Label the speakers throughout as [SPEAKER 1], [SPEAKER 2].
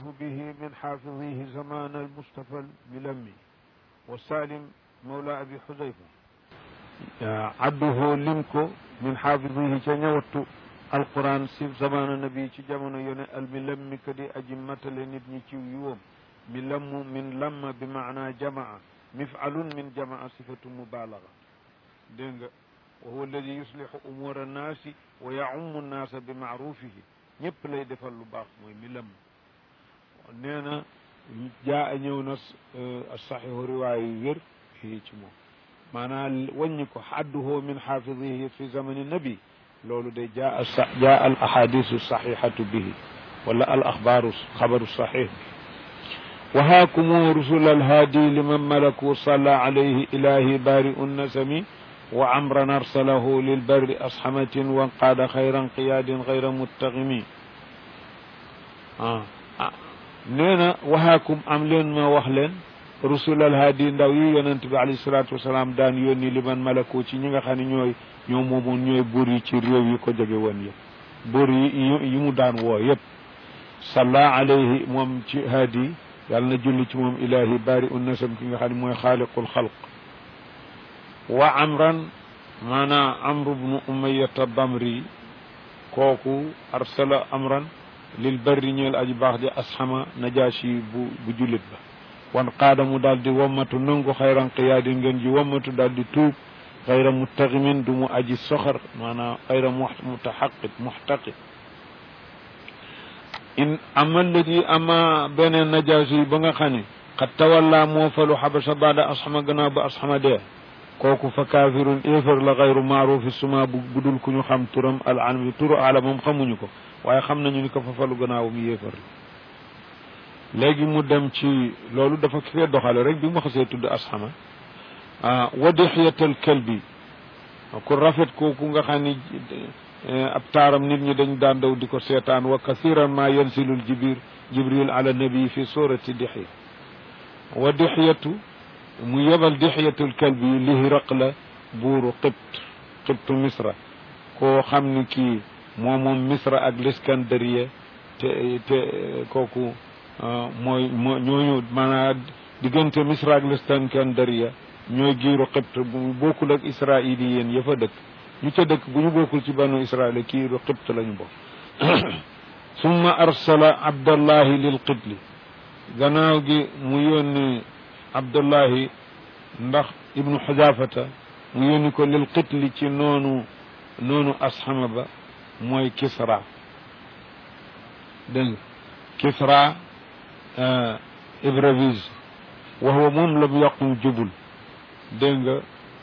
[SPEAKER 1] به من حافظيه زمان المصطفى الملمي وسالم مولى أبي حذيفة عده لمكو من حافظيه تنيوت القرآن سيف زمان النبي ci jamono yone الملمي كدي أجي متل نit ñi ci يوم ملم من لم بمعنى جمع مفعل من جمع صفة مبالغة دينغ وهو الذي يصلح أمور الناس ويعم الناس بمعروفه ñëpp lay defal lu baax mooy mi lem nee na jaa ñëw na saxihu riwaaya yu wér fii ci moom maanaam wàññi ko xadduhu min xaafidihi fi zamani nabi loolu de jaa jaa al ahadisu saxixatu bihi wala al axbaaru xabaru saxix وهاكم رسل الهادي لمن ملكوا صلى عليه إلهي بارئ النسم وعمرا أرسله للبر أصحمة وانقاد خيرا قياد غير متغم آه. آه. نينا وهاكم أملين ما وحلين رسول الهادي ndaw yi yonent bi alayhi salaatu wasalaam daan yónni li man malako ci ñi nga xam ne ñooy ñoo moomoon ñooy buur yi ci réew yi ko jege woon yëpp buur yi yi mu daan woo yëpp salla alayhi moom ci haadi yàlla na julli ci moom ilahi bari un nasam ki nga xam ne mooy xaaliqul xalq wa amran maanaa amru bnu umayata damri kooku arsala amran lil barri ñeel aji baax di asxama najaasi bu bu jullit ba wan qaada mu daal di wammatu nangu xayran qiyaadi ngeen ji wammatu daal di tuub xayra muttaximin du mu aji soxar maanaam xayra mutaxaqit muxtaqit in ama alladi ama beneen najaasi ba nga xam ne xat tawalla moo falu xabasa baada asxama gannaaw ba asxama dee kooku fa kaafirun éefar la xayru maarufi suma bu budul ku ñu xam turam al alami turu ala moom xamuñu ko waaye xam nañu ni ko fa falu gannaawam yéefar la léegi mu dem ci loolu dafa fee doxale rek bi mu xasee tudd asxama ah wa dixiyatal kalbi ku rafet kooku nga xam ni ab taaram nit ñi dañ daan daw di ko seetaan wa kathiran ma yansilul jibir jibril ala nabi fi surati dixya wa dixyatu mu yebal dixyatul kalbi li hiraqla buuru qibt qibtu misra koo xam ni kii moo moom misra ak liskandariya te te kooku mooy moo ñooñu maanaam diggante misra ak liskandariya ñooy giiru qibt bu bokkul ak israili yéen ya fa dëkk ñu ca dëkk bu ñu bokkul ci banu israil kiiru qibt lañu bokk summa arsala abdallahi lil qibli gannaaw gi mu yónni abdullahi ndax ibnu xudafata mu yónni ko lil qitli ci noonu noonu asxama ba mooy kisra dégg nga kisra ibravise wa huwa moom lam yaqum jubul dégg nga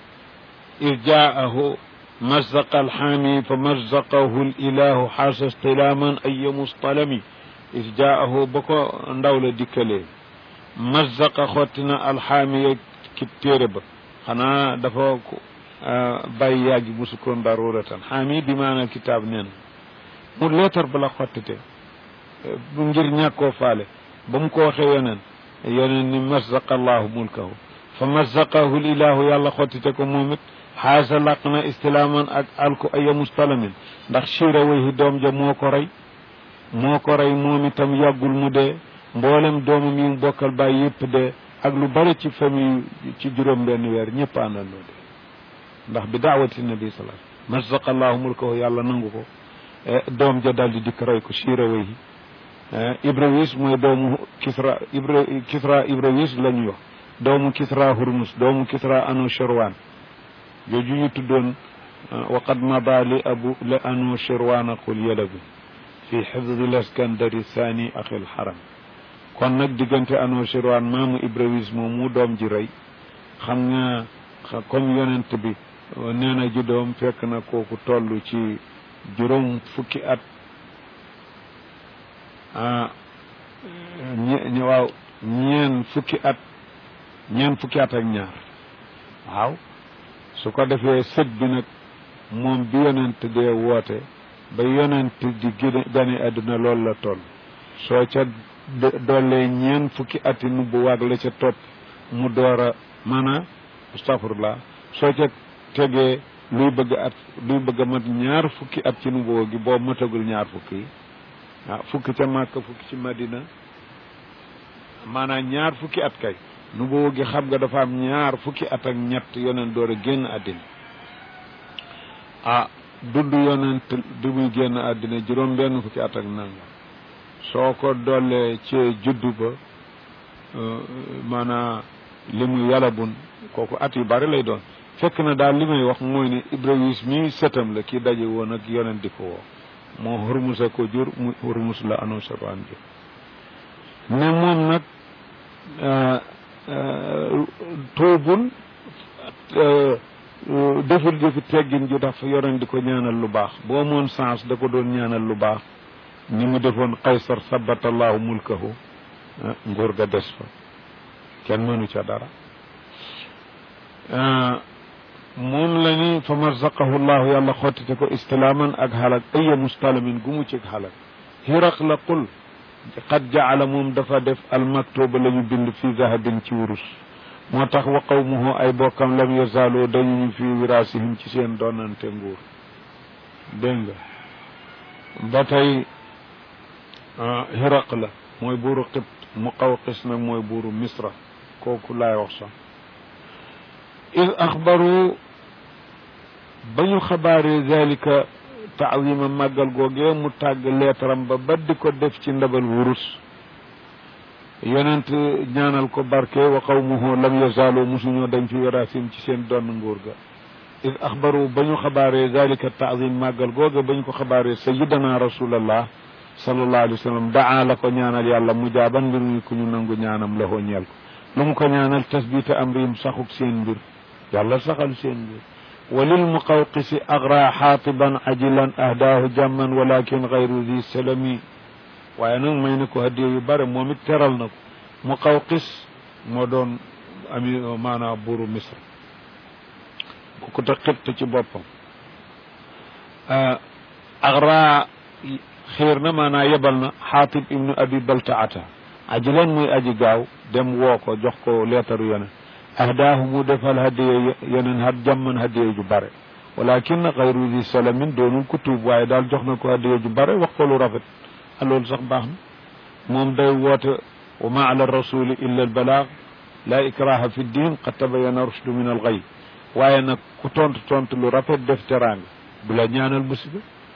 [SPEAKER 1] irjaahu mazaqa alxaami fa mazaqahu lilahu xaasa stilaaman ay mustalami irjaahu ba ko ndaw la dikkalee mazaqa xotti na alxaamiya ki téere ba xanaa dafa bàyyi yàggi musu koon daruratan xaami bi maanaam kitaab neen mu leetar ba la xottite bu ngir ñàkkoo faale ba mu ko waxee yoneen yoneen ni mazaqa allahu mulkahu fa mazaqahu lilahu yàlla xottite ko moom it xaasa laq na istilaaman ak alku aya mustalamin ndax siira wayhi doom ja moo ko rey moo ko rey moom itam yàggul mu dee mboolem doomam yi mu bokkal bàyyi yëpp dee ak lu bari ci famille ci juróom benn weer ñëpp àndandoo dee ndax bi daawati nabi salaa mazaqa allahu mulkahu yàlla nangu ko doom ja daal di dikk rey ko siira wayhi ibrawis mooy doomu kisra ibra kisra ibrawis la ñu wax doomu kisra hurmus doomu kisra anushirwan jooju ñu tuddoon waqad mada li abu li anushirwana qul yalabi fi xifdi laskandari thani axil xaram kon nag diggante anushirwan maamu ibrawis moom mu doom ji rey xam nga comme yonent bi nee na ju doom fekk na kooku toll ci juróom fukki at ah ñe waaw ñeen fukki at ñeen fukki at ak ñaar waaw su ko defee sët bi nag moom bi yonent dee woote ba yonent di gane àdduna loolu la toll soo ca dollee ñeen fukki ati nubbu waag la ca topp mu door a maanaam astafurlah soo ca tegee luy bëgg at luy bëgg a mat ñaar fukki at ci nubbu gi boo matagul ñaar fukki yi waaw fukki ca Màkka fukki ci Madina maanaam ñaar fukki at kay nu boo gi xam nga dafa am ñaar fukki at ak ñett yonent door a génn àddina ah dund yonent di muy génn àddina juróom benn fukki at ak nanga soo ko dollee ci juddu ba maanaam li mu yalabun kooku at yu bari lay doon fekk na daal li may wax mooy ne Ibrahima mi sëtam la kii daje woon ak yonent di ko woo moo Hurmusa ko jur mu Hurmus la annoncé ko an jur ne moom nag tuubul deful jëfi teggin ju tax yonent di ko ñaanal lu baax boo moon sens da ko doon ñaanal lu baax ni mu defoon Qaysar sabatallahu mulkahu nguur ga des fa kenn mënu ca dara moom la ni fa marzaqahu llahu yàlla xottite ko istilaaman ak xalak aya mustalamin gu mu cig xalak xiraq la qul qad jaala moom dafa def almaktuba la ñu bind fi zahabin ci wurus moo tax wa qawmuhu ay bokkam lam yazaaloo dañu ñu fi wiraasihim ci seen doonante nguur dégg nga ba tey xiraq la mooy buuru xibt muqawqis nag mooy buuru misra kooku laay wax sax id axbaru ba ñu xabaaree zalika taawima màggal googee mu tàgg leetaram ba ba di ko def ci ndabal wurus yonent ñaanal ko barke wa qawmuhu lam yazaalu musuñoo dañ fi warasim ci seen doon nguur ga id axbaru ba ñu xabaaree zalika taawim màggal googe ba ñu ko xabaaree sayidana rasulallah sallallahu alayhi wa sallam daa la ko ñaanal yàlla mu jaaban mbir muy ku ñu nangu ñaanam la hoo ñeel ko lu mu ko ñaanal tasbita amrihim saxuk seen mbir yàlla saxal seen mbir walil muqawqisi agra xaatiban ajilan ahdaahu jàmman walakin gayru di salami waaye nag may na ko hadiya yu bare moom it teral na ko muqawqis moo doon ami maanaam buuru misr ku ko te xibt ci boppam agra xiir na maanaa yebal na xaatib ibnu abi baltaata ajilan muy aji gaaw dem woo ko jox ko leetaru yoneen ahdaahu mu defal hadiya yeneen hat jàmman hadiya ju bare walakin xayru di salamin doonul ku tuub waaye daal jox na ko hadiya ju bare wax ko lu rafet a loolu sax baax na moom day woote wa ma ala rasuli illa albalaag la ikraha fi ddin qad tabayana rushdu min alxay waaye nag ku tontu tontu lu rafet def teraanga du la ñaanal musiba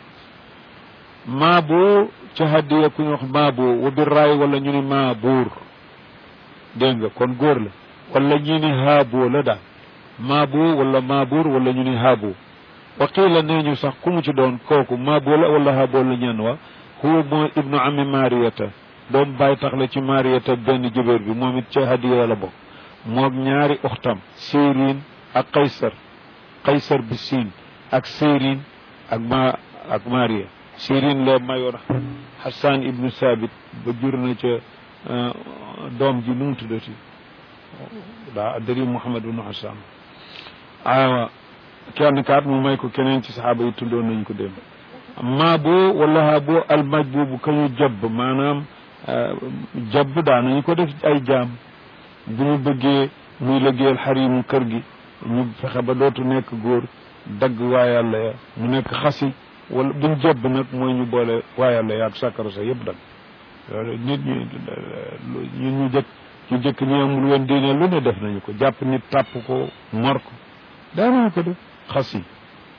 [SPEAKER 1] maabo ca hadiya ku ñu wax maabo wa birraay wala ñu ni maabuur dégg nga kon góor la wala ñu ni haabo la daal maabo wala maabuur wala ñu ni haabo wa qiila nee ñu sax ku mu ci doon kooku maabo la wala haabo la ñeen wa huwa mooy ibnu ami mariyata doom bàyyi tax la ci mariyata benn jëbéer bi moom it ca hadiya la bokk moog ñaari uxtam séerin ak qaysar qaysar bi siin ak séerin ak ma ak mariya sirin la mayoon xasan ibnu sabit ba jur na ca doom ji nu mu tuddati daa addari muhammad ibnu xasan awa kenn kaat mu may ko keneen ci saxaaba yi tuddoon nañ ko dem maa boo wala haa boo almaj boobu ka ñu jabb maanaam jabb daa nañu ko def ay jaam bu ñu bëggee muy liggéeyal xarimu kër gi ñu fexe ba dootu nekk góor dagg waa yàlla ya mu nekk xasi wala buñ jebb nag mooy ñu boole waa yàlla yaag sàkkara sa yëpp dag loolu nit ñi ñu ñu jëkk ñu jëkk ñi amul woon diine lu ne def nañu ko jàpp nit tàpp ko mor ko daanañu ko def xas yi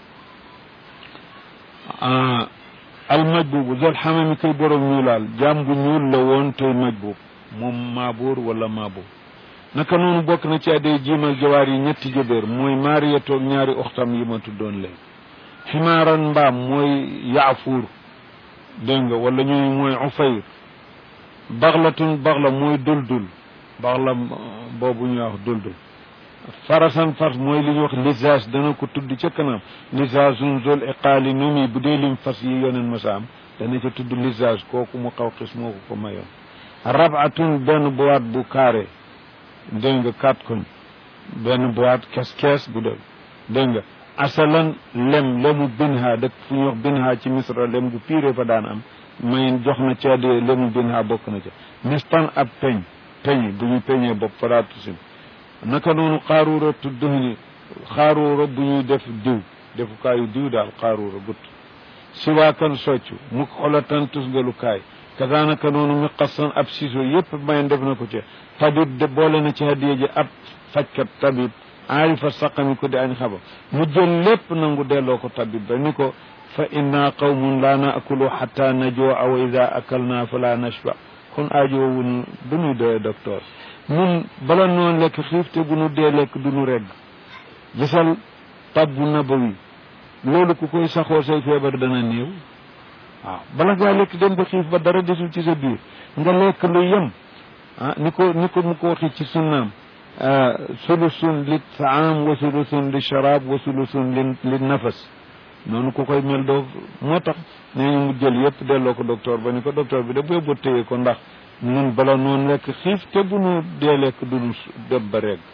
[SPEAKER 1] al majbubu zol xamami koy borom ñuulaal jaam bu ñuul la woon tey majbub moom maabuur wala maabuur naka noonu bokk na ci adday jiimal jawaar yi ñetti jëbéer mooy maariyatoog ñaari oxtam yi ma tuddoon léegi ximaaran mbaam mooy yaafuur dégg nga wala ñuy mooy ufayr baxlatun baxla mooy duldul baxla boobu ñuy wax duldul farasan fas mooy li ñuy wax lisage dana ko tudd ca kanam lisagun zol iqaali numi bu dee lim fas yi yoneen masaam dana ca tudd lisage kooku mu xaw xis moo ko ko mayoon rabatun benn boîte bu carré dégg nga quatre koñ benn boîte kees kees bu dee dégg nga asalan lem lemu binha dëkk fu ñuy wax binha ci misra lem gu piiree fa daan am mayin jox na ca de lemu binha bokk na ca mistan ab peñ peñ bu ñu peñee bopp faratusin naka noonu xaaruura tudd ni xaaruura bu ñuy def diw defukaayu diw daal xaaruura gut siwaakan soccu mu xolatan tusgalukaay kazaanaka noonu mi qasan ab siso yépp mayen def na ko ci tabib de boole na ci hadiya ji ab fajkat tabib aarifa saqami ko di añ xaba mu jël lépp nangu delloo ko tabib ba ni ko fa inna qawmun la naakulu xatta najua wa ida akalna fala nashba kon aajoowun du ñuy doye docteur ñun bala noonu lekk xiif te bu nu dee lekk du nu regg gisal tabbu nabawi loolu ku koy saxoo say feebar dana néew waaw bala ngaa lekk dem ba xiif ba dara desul ci sa biir nga lekk lu yem ah ni ko ni ko mu ko waxi ci sunnaam sulusun li taam wa sulusun li sharab wa sulusun li li nafas noonu ku koy mel doo moo tax nee ñu mu jël yëpp delloo ko docteur ba ni ko docteur bi da boo ba téye ko ndax nun bala noonu lekk xiif te bu nu dee lekk du nu dem ba regg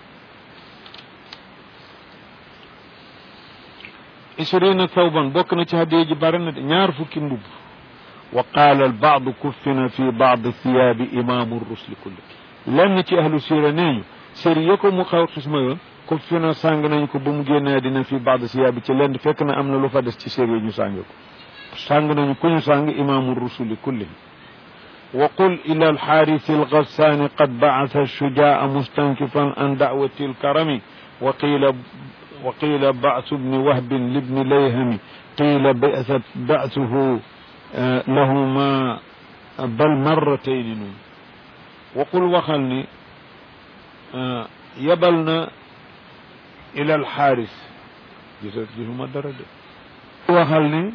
[SPEAKER 1] ishrina thawban bokk na ci hadiya ji bari na de ñaar fukki mbubb wa qaala al baadu kuffina fi baadi thiyaabi imaamu rusli kulli lenn ci ahlu sira nee ñu séri ya ko mu xaw xisma yoon kuffina sàng nañ ko ba mu génnee dina fi baadi thiyaabi ci lenn fekk na am na lu fa des ci séri ñu sàng ko sàng nañu ku ñu sàng imaamu rusuli kulli wa qul ila alxaarisi algassaani qad bacasa shujaa mustankifan an dacwati alkarami wa qiila وقيل بعث ابن وهب لابن ليهم قيل بأست بعثه لهما بل مرتين نون وقل وخلني يبلنا إلى الحارث جسد جهما درجة وخلني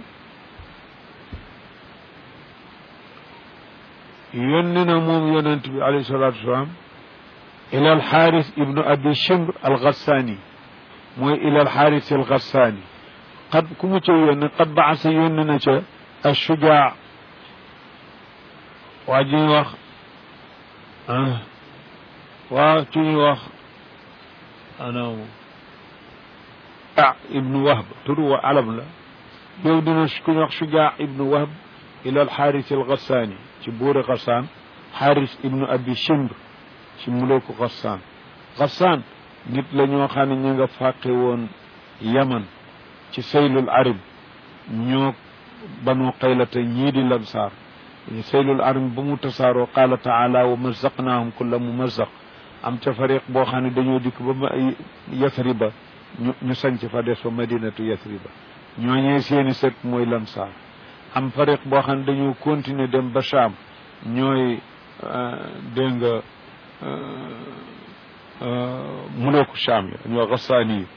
[SPEAKER 1] يننا موم يننتبي عليه الصلاة والسلام إلى الحارث ابن أبي شمر الغساني mooy ilal xaaris al gassaani xad ku mu ca yónni xad baasa yónni na ca ashujaa waa ji ñuy wax waa ci ñuy wax anam ibnu wahb tur wa alam la yow dina ku ñuy wax shujaa ibnu wahb ilal xaaris al gassaani ci buuri gassaan xaaris ibnu abi shimr ci mulooku gassaan gassaan nit la ñoo xam ne ñu nga fàqe woon yaman ci saylul arib ñoo banu qaylata ñii di lansaar saylul arib ba mu tasaaroo qaala taala wa mazaqnaahum kulla mumazaq am ca fariq boo xam ne dañoo dikk ba yasriba ñu ñu sanc fa des fa madinatu yasriba ñooñee seeni sët mooy lansaar am fariq boo xam ne dañoo continuer dem ba Cham ñooy dégg nga mulooku Cham yi dañoo xasaani yi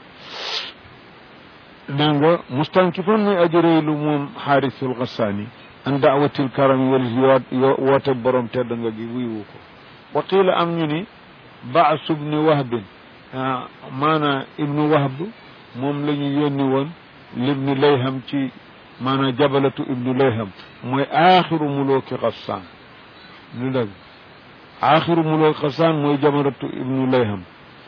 [SPEAKER 1] dégg nga mustankifan muy ajureelu moom xaarisul xasaani an daawatil karam wala woote borom tedd nga gi wuyu ko wa qiila am ñu ni baasu ibni wahbin maanaa ibnu wahb moom la ñu yónni woon libni layham ci maanaa jabalatu ibnu layham mooy aaxiru mulooki xasaan lu dëgg aaxiru mulooki xasaan mooy jabalatu ibnu layham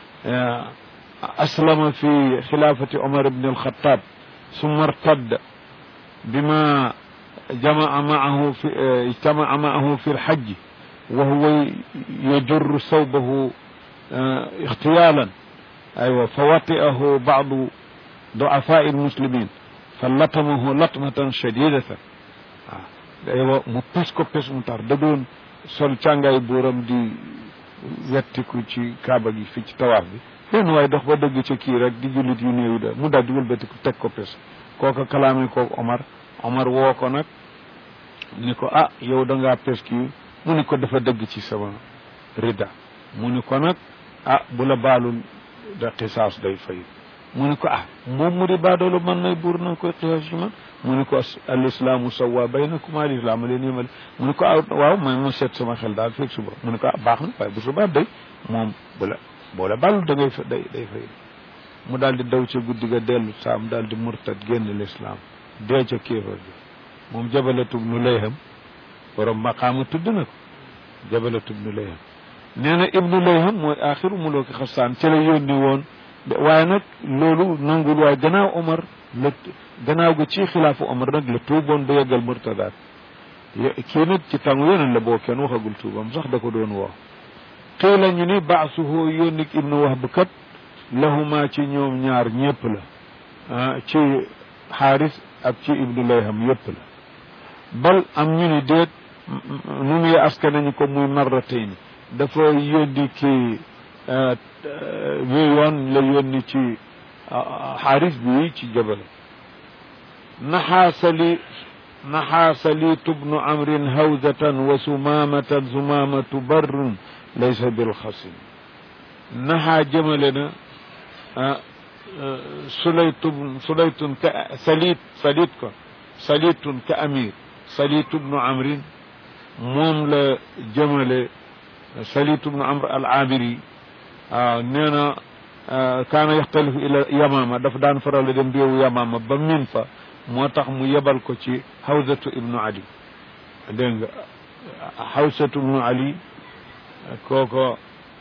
[SPEAKER 1] aslama fi xilaafati omar ibn alxataab summa irtadda bima jamaa maahu fi ijtamaa maahu fi lxajji wa huwa yajurru sawbahu ixtiyaalan aywa fa wati'ahu ba'du du'afaa'i almuslimin fa latamahu latmatan shadidatan waaw aywa mu pes ko pes mu tar da doon sol càngaay buuram di wettiku ci kaaba gi fii ci tawaaf bi benn waaye dox ba dëgg ca kii rek di jullit yu néew da mu daal di wëlbatiku teg ko pes kooka kalaame kooku Omar Omar woo ko nag ni ko ah yow da ngaa pes kii mu ni ko dafa dëgg ci sama rida mu ni ko nag ah bu la baalul da xisaas day fay mu ni ko ah moom mu di baadoolu man nay buur na koy xisaas ci man mu ni ko al islaamu sawa baynakum al islaam leen yemale mu ni ko ah waaw may ma seet sama xel daal fekk suba mu ni ko ah baax na waaye bu suba day moom bu la boo la baalul da ngay fa day day fay mu daal di daw ca guddi ga dellu saam daal di murtad génn lislaam dee ca kéefar bi moom jabalatub nu layham borom maqaama tudd na ko jabalatub nu layham nee na ibnu layham mooy axiru mulooki xasaan ci la yónni woon waaye nag loolu nangul waaye gannaaw omar la gannaaw ga ci xilaafu omar nag la tuuboon ba yeggal murtadaat kii nag ci tàngu yeneen la boo kenn waxagul tuubam sax da ko doon woo xii la ñu ni baasuhu yónni ibnu wahb kat lahuma ci ñoom ñaar ñépp la ci xaaris ak ci ibnu layham yépp la bal am ñu ni déet nu muy aska nañu ko muy marratayni dafa yónni kii wi yoon la yónni ci xaaris bi ci jabale naxaa sali naxaa saliitu bnu amrin hawzatan wa sumaamatan sumaamatu barrun laysa bilxasim naxaa jëmale na sulaytu sulaytun ka saliit saliit ko saliitun ka amir saliitu bnu amrin moom la jëmale saliitu bnu amr al amiri waaw nee na kaana yaxtalifu ila yamaama dafa daan faral a dem réewu yamaama ba min fa moo tax mu yebal ko ci hawzatu ibnu ali dégg nga hawzatu ibnu ali kooko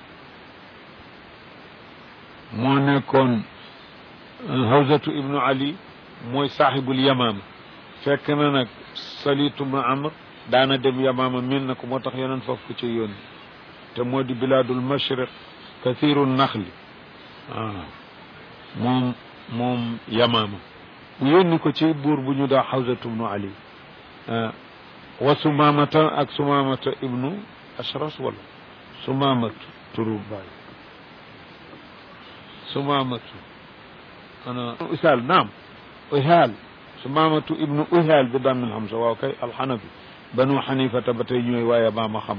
[SPEAKER 1] moo nekkoon hawzatu ibnu ali mooy saaxibul yamaama fekk na nag saliitu ibnu amr daana dem yamaama min na ko moo tax yeneen foofu ko ci yónni te moo di bilaadul mashriq kathiru naxli waaw moom moom yamaama mu yónni ko ci buur bu ñu daa xawsatu ibnu ali wa sumaamata ak sumaamata ibnu ashras wala sumaamatu turu baay sumaamatu ana uhaal naam uhaal sumaamatu ibnu uhaal bi dammil hamza waaw kay alxanafi banu xanifata ba tey ñooy waaye maa ma xam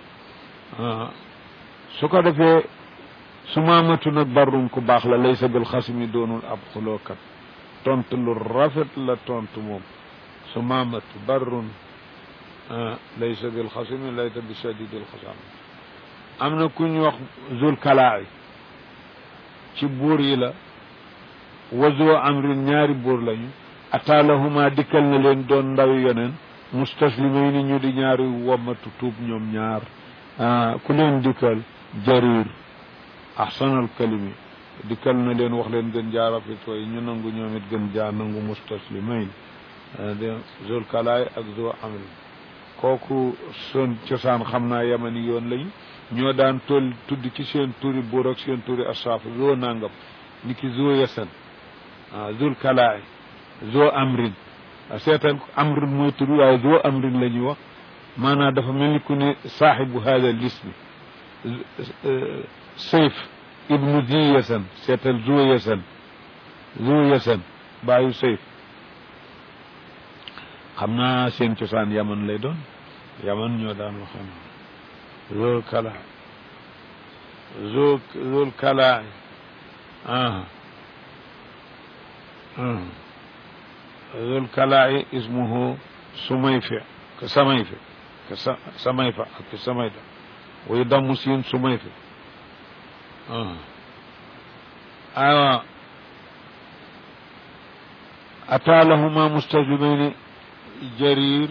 [SPEAKER 1] su ko defee sumaamatu nag barrum ku baax la laysa bil xasmi doonul ab xulookat tontu lu rafet la tontu moom sumaamatu barrun laysa bil xasmi laysa bi shadidil xasam am na ku ñu wax zul kalaa'i ci buur yi la wazoo amrin ñaari buur lañu ataalahuma dikkal na leen doon ndawi yoneen mustaslimay ni ñu di ñaari wommatu tuub ñoom ñaar ku leen dikkal jarir ahsanal kalimi dikkal na leen wax leen gën jaa rafetoo yi ñu nangu ñoom it gën jaa nangu mustaslimayn de zul kalaay ak zo amri kooku son cosaan xam naa yamani yoon lañu ñoo daan toll tudd ci seen turi buur ak seen turi asraaf zo nangam ni ki zo yasan ah zul kalaay zo amrin seetal amrin mooy tur waaye zo amrin la ñuy wax maanaam dafa mel ni ku ne saaxibu hada lismi sayf ibnu zi yasan seetal zo yasan zo yasan baayu sayf xam naa seen cosaan yaman lay doon yaman ñoo daan waxam zul kala zo zul kala ah zul kala ismuhu sumayfi ka samayfi ka samayfa ak samayda way dammu siin sumayfi aywa ataa lahuma mustajlimayni jarir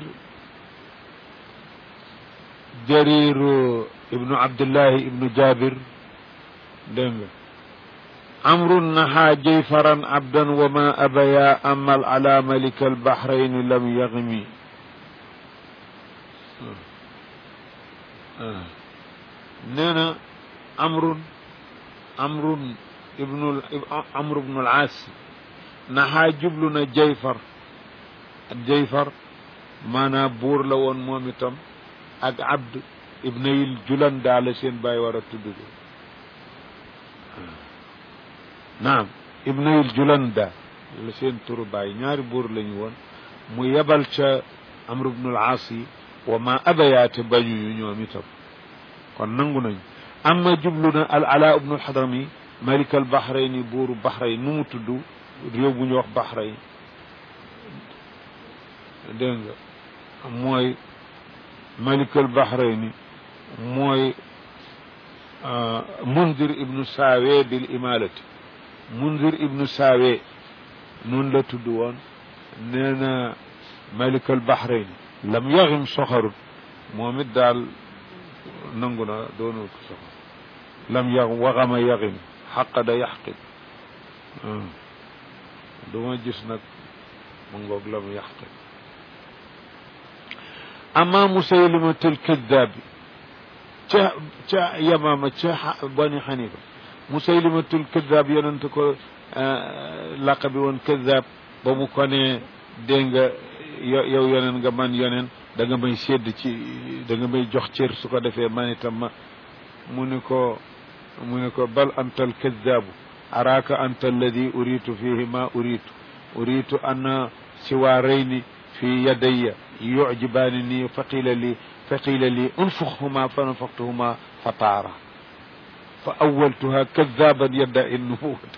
[SPEAKER 1] jarir ibnu abdillahi ibnu jabir dégg nga amru naha jayfaran abdan wa ma abaya amal ala malika albahrayni lam yagmi nee na amrun amrun ibnu amru ibnu al-aas naxaa jublu na jayfar jayfar maanaam buur la woon moom itam ak abd ibnayil julan daa la seen bàyyi war a tudd ko naam ibnayil julan daa la seen turu bàyyi ñaari buur lañu woon mu yebal ca amr ibnul aas yi wa ma abayaate bañu yu ñoom itam kon nangu nañu amma jublu na al ala ibnul xadrami malik al bahrayni buuru bahrayn nu mu tudd réew bu ñu wax bahrayn dégg nga mooy malik al bahrayni mooy mundir ibnu saawe bil imalati mundir ibnu saawe noonu la tudd woon nee na malik al bahrayni lam yaxim soxarut moom it daal nangu na doonul ko soxar lam yax waxama yaxim xaqada yaxqid duma gis nag mu ngoog lam yaxqid ama musaylimatul kadaabi ca ca yamaama ca bani xanifa musaylimatul kadaab yonente ko laqa bi woon kadaab ba mu ko ne dégg nga yow yoneen nga man yoneen da nga may sédd ci da nga may jox cër su ko defee man itam ma mu ni ko mu ni ko bal anta alkadaabu araaka anta alladi uritu fihi ma uritu uritu an siwaarayni fi yadayya yujibaani nii faqila li faqila li unfuxhuma fa nafaxtuhuma fa taara fa awaltuha kadaaban yadda in nubuwata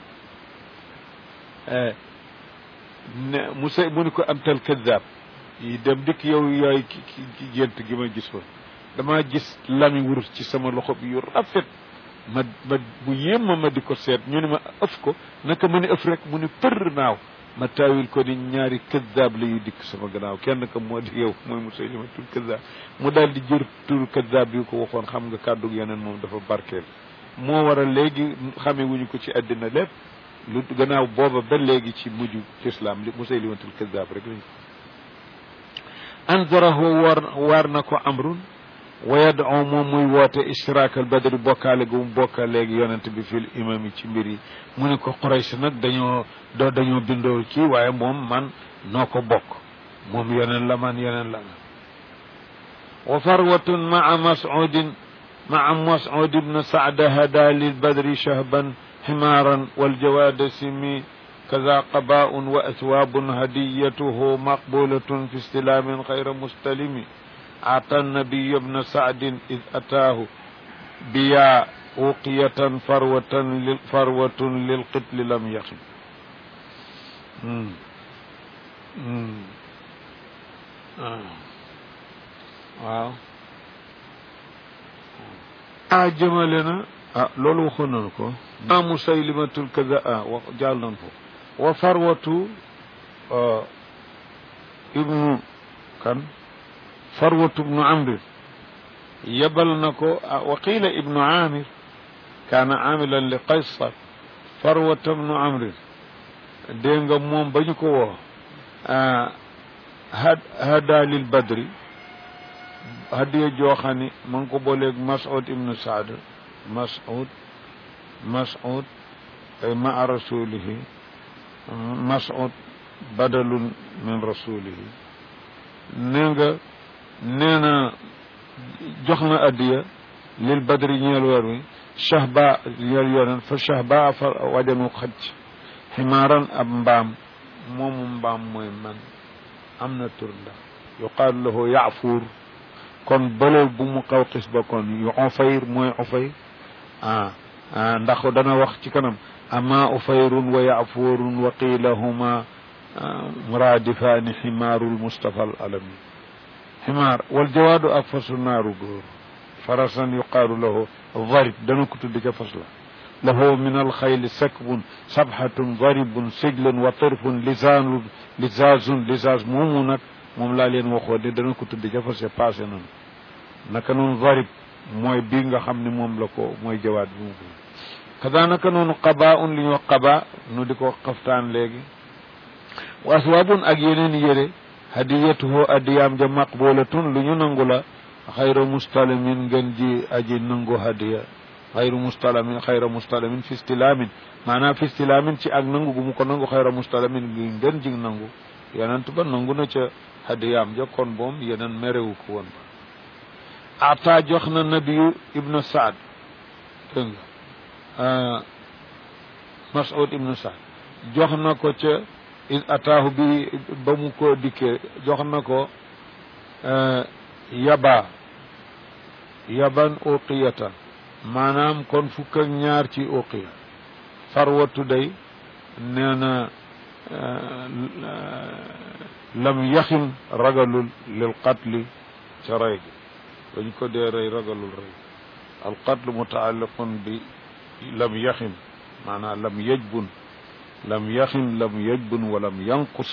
[SPEAKER 1] ne Musa mu ni ko amtal kadaab yi dem dikk yow yooy ki ki gént gi ma gis woon damaa gis lami wurus ci sama loxo bi yu rafet ma ma bu yéem ma ma di ko seet ñu ne ma ëf ko naka ma ni ëf rek mu ni për naaw ma taawil ko ni ñaari kadaab la yu dikk sama gannaaw kenn ka moo di yow mooy Musaylimatul kadaab mu daal di jër turu kadaab bi ko waxoon xam nga kàddu yeneen moom dafa barkeel moo waral léegi xamee wuñu ko ci àddina lépp lu gannaaw booba ba léegi ci mujj islam li Musaylimatul kadaab rek lañ anzarahu war waar na ko amrun wa yad'u moom muy woote ishtiraak al badri bokkaale gu mu bokkaaleegi yonent bi fil imam yi ci mbir yi mu ne ko Quraysh nag dañoo doo dañoo bindoo ci waaye moom man noo ko bokk moom yeneen la man yeneen la man wa farwatun maa mas'udin maa mas'ud ibn sa'd hada lil badri shahban حمارا والجواد سمي كذا قباء وأثواب هديته مقبولة في استلام غير مستلم أعطى النبي ابن سعد إذ أتاه بيا أوقية فروة فروة للقتل لم يخن waaw a jëmale na ah loolu waxoon nañu ko ma musaylimatul kaza ah wax jàll nañ ko wa farwatu ibnu kan farwatu ibnu amir yebal na ko wa qiila ibnu amir kaana amilan li qaysar farwatu ibnu amir dégg nga moom ba ñu ko woo hada lil badri hadiya joo xam ni ma ngi ko booleeg mas'ud ibnu saad mas'ud mas'ud ay maa rasulihi mas'ud badalun min rasulihi nee nga nee na jox na addiya lil badri ñeel weer wi shahba ñeel yonen fa shahba fa wajanu xaj ximaaran ab mbaam moomu mbaam mooy man am na tur ndax yuqaalu lahu yaafuur kon bële bu mu xaw xis ba kon yu ufayr mooy ufayr ah ndax dana wax ci kanam ama ufayrun wa yaafuurun wa qiila huma muradifaani ximaarul mustafa al alami ximaar wal jawaadu ak fasu naaru góor farasan yuqaalu lahu darib dana ko tudd ca fas la lahu min alxayli sakbun sabhatun daribun sijlun wa tirfun lisaanu lisaazun lisaaz moomu nag moom laa leen waxoon ne dana ko tudd ca fas ya passé noonu naka noonu darib mooy bii nga xam ne moom la ko mooy jawaat bi mu ko kada naka noonu qaba un li ñu wax qaba nu di ko xaftaan léegi wa aswaabun ak yeneen yére hadiyatuhu adiyaam ja maqbulatun lu ñu nangu la xayra mustalamin ngeen ji aji nangu hadiya xayru mustalamin xayra mustalamin fi istilaamin maanaam fi istilaamin ci ak nangu gu mu ko nangu xayra mustalamin gi ngeen ji nangu yonent ba nangu na ca hadiyaam ja kon boom yeneen merewu ko woon ba ata jox na nabiyu ibnu saad dégg nga mas'ud ibnu saad jox na ko ca in ataahu bi ba mu ko dikkee jox na ko yaba yaban uqiyatan maanaam kon fukk ak ñaar ci uqiya farwatu day nee na lam yaxin ragalul lil qatli ca rey gi dañ ko dee rey ragalul rey al qatlu mutaalliqun bi lam yaxin maanaam lam yajbun lam yaxin lam yajbun wa lam yanqus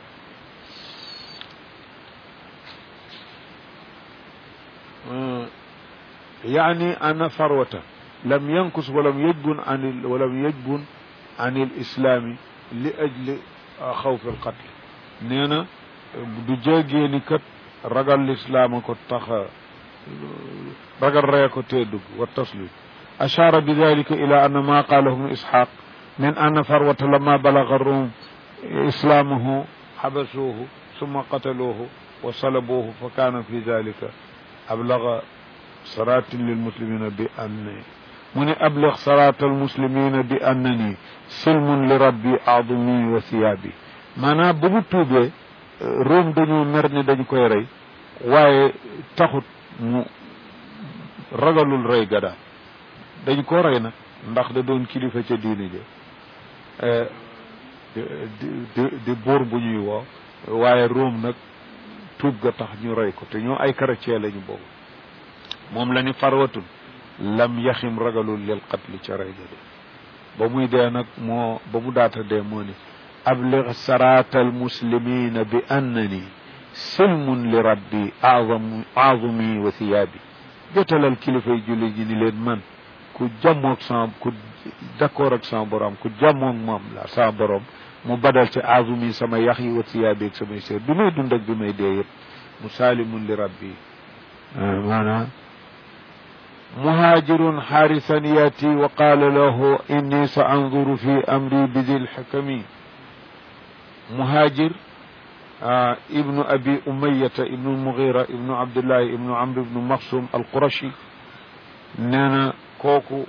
[SPEAKER 1] يعني أن فروة لم ينقص ولم يجبن عن ال... ولم يجبن عن الإسلام لأجل خوف القتل نينا du jéegee ni kat ragal lislaam ko tax ragal ree ko tee dugg wa taslim أشار بذلك إلى أن ما قاله ابن إسحاق من أن فروة لما بلغ الروم إسلامه حبسوه ثم قتلوه wa salabuhu fa kaana fi dalika ablaga saraatin lilmuslimina bi anni mu ne ablig saraat almuslimina bi annani silmun li rabbi adumi wa thiyaabi maanaam bu mu tuubee Rome dañoo mer ne dañ koy rey waaye taxut mu ragalul rey ga daal dañ ko rey nag ndax da doon kilifa ca diine ja di di buur bu ñuy woo waaye Rome nag tuub ga tax ñu rey ko te ñoo ay chrétien lañu boobu moom la ni farwatun lam yaxim ragalul lil qatli ca rey ga de ba muy dee nag moo ba mu daata dee moo ni ablig saraata almuslimina bi annani silmun li rabbi azam azumi wa thiyaabi jotalal kilifay julli ji ni leen man ku jàmmoog sama ku d'accord ak sama borom ku jàmmoog moom la sama borom mu badal ci azumi sama yax yi wa thiyaabi ak samay seer bi may dund ak bi may dee yëpp mu saalimun li rabbi maanaam muhaajirun xaarisan yaati wa qaala lahu inni sa anzuru fi amri bi dil xakami muhaajir ibnu abi umayata ibnu mugira ibnu abdullahi ibnu amr ibnu maxsum alqurashi nee na kooku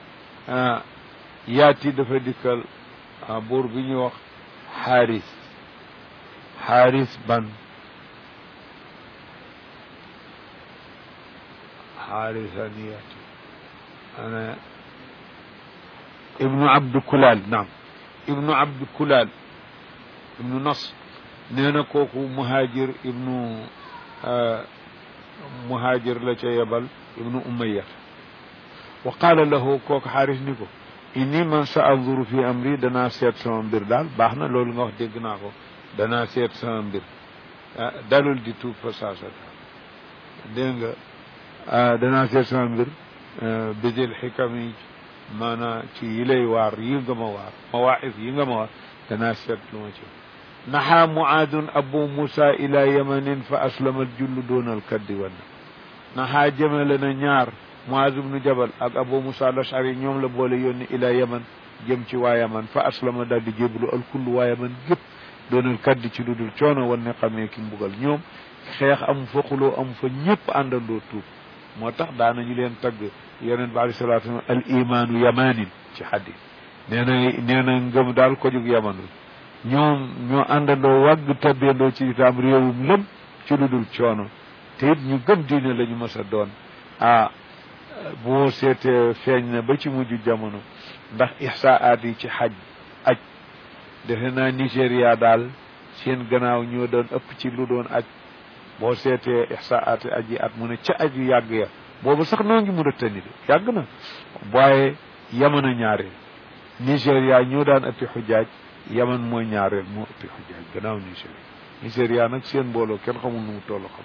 [SPEAKER 1] yaati dafa dikkal buur bi ñuy wax xaaris xaaris ban حارثا ياتي أنا ابن عبد كلال نعم ابن عبد كلال ابن نصر نينا كوكو مهاجر ابن آه مهاجر لك يبل ابن أمية وقال له كوك حارث نيكو إني من سأنظر في أمري دنا سيت سما مبير دال باخنا لول nga wax dégg naa ko danaa seet sama mbir dalul di tuub fa saasa dégg nga danaa seet sama mbir bidil xikam yi maanaa ci yi lay waar yi nga ma waar mawaaqif yi nga ma waar danaa seet lu ma ci naxaa muaadun abu musa ila yamanin fa aslama jullu doonal kaddi wanna naxaa jëmale na ñaar muaaz ibnu jabal ak abu musa lashari ñoom la boole yónni ila yaman jëm ci waa yaman fa aslama daal di jéblu al kullu waa yaman gépp doonal kaddi ci lu dul coono wan ne xamee ki mbugal ñoom xeex amu fa xuloo amu fa ñëpp àndandoo tuub moo tax daanañu leen tagg yonent bi alei salatu salam al imaanu yamanin ci xadis nee na nee na ngëm daal ko jóg yaman ñoom ñoo àndandoo wàgg tabbendoo ci itam réewum lëm ci lu dul coono te it ñu gëm diine la ñu mës a doon ah boo seetee feeñ na ba ci mujj jamono ndax ihsaat yi ci xaj aj defe naa Nigéria daal seen gannaaw ñoo doon ëpp ci lu doon aj boo seetee ihsaat aji at mu ne ca aj yu yàgg ya boobu sax noo ngi mun a tënni de yàgg na waaye yaman a ñaareel Nigéria ñoo daan ëppi xujaaj yaman mooy ñaareel moo ëppi xujaaj gannaaw Nigéria Nigéria nag seen mbooloo kenn xamul nu mu toll xam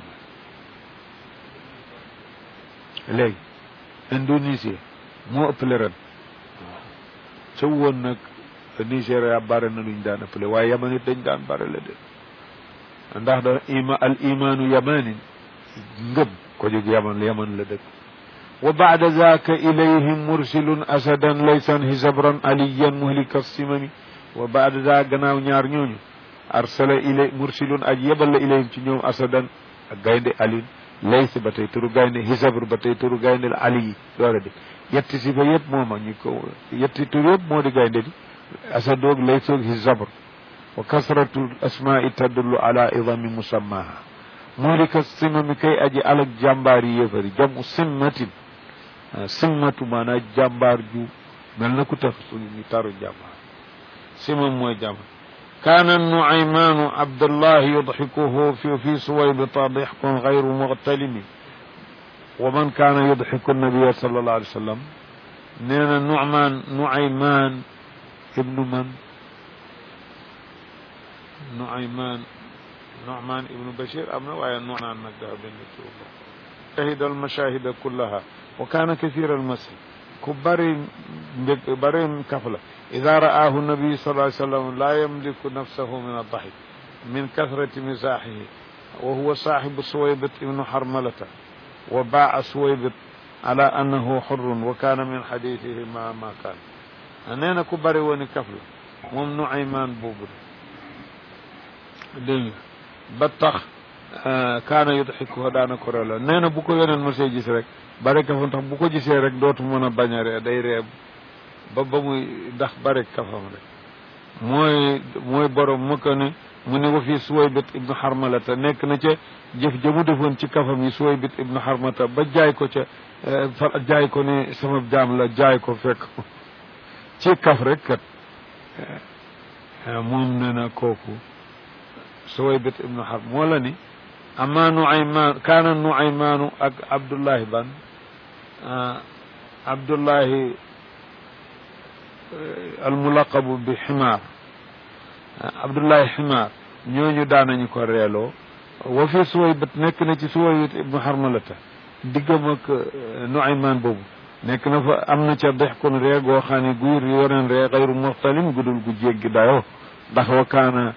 [SPEAKER 1] na léegi Indonésie moo ëppale ren waaw ca woon nag Nigéria bare na luñ daan ëppale waaye yaman it dañ daan bare la de ndax da ima al imaanu yamanin ngëm ko jóg yaman yaman la dëkk wa baada zaaka ilayhim mursilun asadan laysan hisabran aliyan muhlika simami wa baada daa gannaaw ñaar ñooñu arsala ilay mursilun aj yebal la ilayhim ci ñoom asadan ak gaynde alin lays ba tey turu gaynde hisabr ba tey turu gaynde ali yi doora di yetti si fa yëpp mooma ñu ko yetti tur yëpp moo di gaynde di asadoog laysoog hisabr wa kasratu asmaai tadullu ala idami musammaha muhlika simami kay aji alak jàmbaar yi yéefari jamu simmatin simmatu maanaa jàmbaar ju mel na ku tax suñu ñu taru jàmbaar simam mooy jàmbaar kaana nuaymaanu abdullahi yudxikuhu fi fi suwaybita dixkun gayru muxtalimi wa man kaana yudxiku nabiya sallallahu alayhi wa sallam nee na nucmaan nuaymaan ibnu man nuaymaan nucmaan ibnu bashir am na waaye nucmaan nag dafa benn tur shahida almashahida kullaha wa kaana kathira almasih ku bari mbég bari kaf la ida ra'aahu nabi sallallahu alayhi wa sallam laa yamliku nafsahu min addaxik min kathrati misaaxihi wa huwa saaxibu suwaybit ibnu xarmalata wa baaca suwaybit ala annahu xurrun wa kaana min xadiisihi ma ma kaan nee na ku bari wooni kaf la moom Nuaymaan boobu de dégg nga ba tax kaana yudxiku daana ko reeloo nee na bu ko yoneen mosee gis rek bare kafam tax bu ko gisee rek dootu mën a bañ a ree day ree ba ba muy ndax bare kafam rek mooy mooy borom mu ko ne mu ne wa fii Suwaybit ibnu Harmalata nekk na ca jëf ja mu defoon ci kafam yi Suwaybit ibnu Harmata ba jaay ko ca fa jaay ko ne sama jaam la jaay ko fekk ci kaf rek kat moom nee na kooku Suwaybit ibnu Harb moo la ni ama Nuaymaan kaana Nuaymaanu ak Abdullahi ban Abdullahi almulaqabu bi ximaar Abdullahi ximaar ñooñu daanañu ko reeloo wa fi Suwaybit nekk na ci Suwaybit ibnu Harmalata diggam ak Nuaymaan boobu nekk na fa am na ca dex kon ree goo xam ne guy yoren ree xayru muxtalim gudul gu jéggi dayoo ndax wa kaana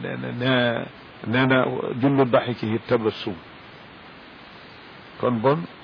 [SPEAKER 1] nee na jullu daxikihi tabassum kon bon